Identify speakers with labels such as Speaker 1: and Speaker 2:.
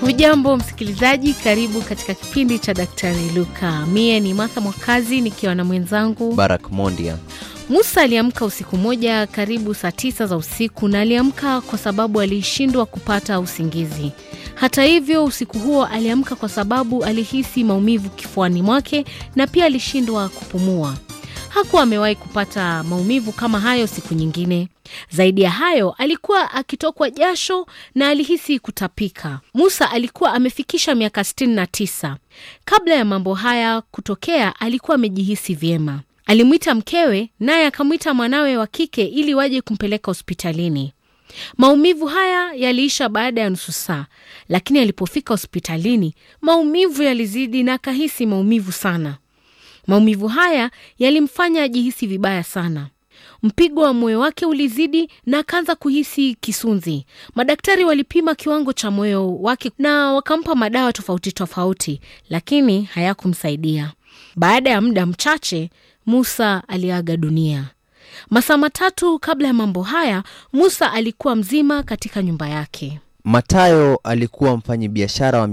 Speaker 1: Hujambo msikilizaji, karibu katika kipindi cha Daktari Luka. Mie ni Martha Mwakazi nikiwa na mwenzangu
Speaker 2: Barak Mondia.
Speaker 1: Musa aliamka usiku moja karibu saa tisa za usiku na aliamka kwa sababu alishindwa kupata usingizi. Hata hivyo, usiku huo aliamka kwa sababu alihisi maumivu kifuani mwake na pia alishindwa kupumua. Hakuwa amewahi kupata maumivu kama hayo siku nyingine. Zaidi ya hayo, alikuwa akitokwa jasho na alihisi kutapika. Musa alikuwa amefikisha miaka 69. Kabla ya mambo haya kutokea, alikuwa amejihisi vyema. Alimwita mkewe, naye akamwita mwanawe wa kike ili waje kumpeleka hospitalini. Maumivu haya yaliisha baada ya nusu saa, lakini alipofika hospitalini maumivu yalizidi na akahisi maumivu sana. Maumivu haya yalimfanya ajihisi vibaya sana. Mpigo wa moyo wake ulizidi na akaanza kuhisi kisunzi. Madaktari walipima kiwango cha moyo wake na wakampa madawa tofauti tofauti, lakini hayakumsaidia. Baada ya muda mchache, Musa aliaga dunia. Masaa matatu kabla ya mambo haya, Musa alikuwa mzima katika nyumba yake.
Speaker 2: Matayo alikuwa mfanyabiashara wa